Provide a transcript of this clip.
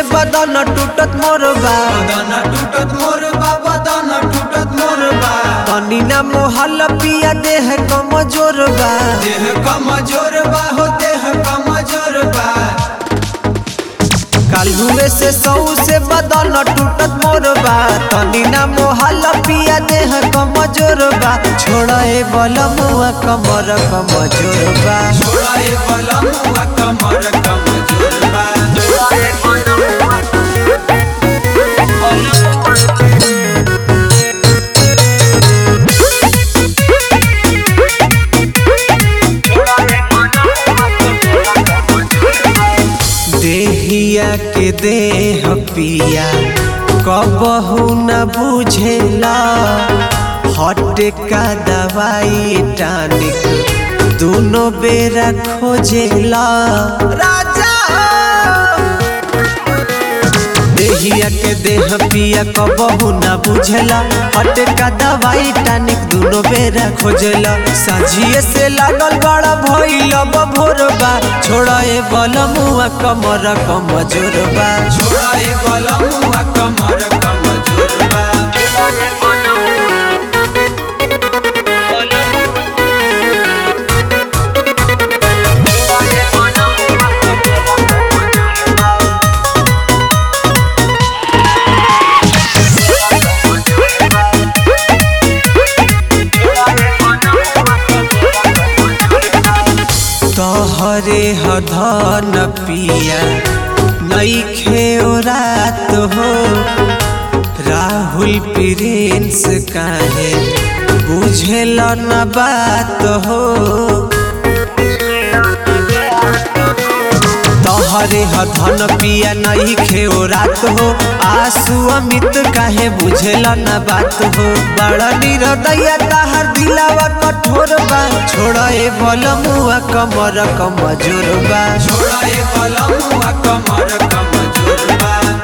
बदन टूटत मोर बा बदन टूटत मोर बा बदन टूटत मोर बा तनी ना मोहल पिया देह कमजोर बा देह कमजोर बा हो देह कमजोर बा काल्हुए से सौ से बदन टूटत मोर बा तनी ना मोहल पिया देह कमजोर बा छोड़े बलमुआ कमर कमजोर बा छोड़ा ए बलमुआ कमर कमजोर बा देहिया के देह पिया कबहू न बुझेला हट का दवाई टानिक दोनों बेरा खोजेला राजा देहिया के देह पिया कबहू न बुझेला हट का दवाई टानिक दोनों बेरा खोजेला साझिए से लागल बड़ा भइल भोरबा छोड़ा ए बलमुआ कमर कमजोरबा छोड़ा ए बलमुआ कमर कमजोर बा तोहरे हधन पिया नईखे ओ रात हो राहुल प्रिंस काहे बुझेल न बात हो तोहरे हधन पिया नहीं खेओ रात हो आंसू अमित काहे बुझेल न बात हो बड़ा निरदैया ताहर दिलावा कठोर बा छोड़ा ए बलमुआ कमर कमजोर बा छोड़ा ए बलमुआ कमर कमजोर बा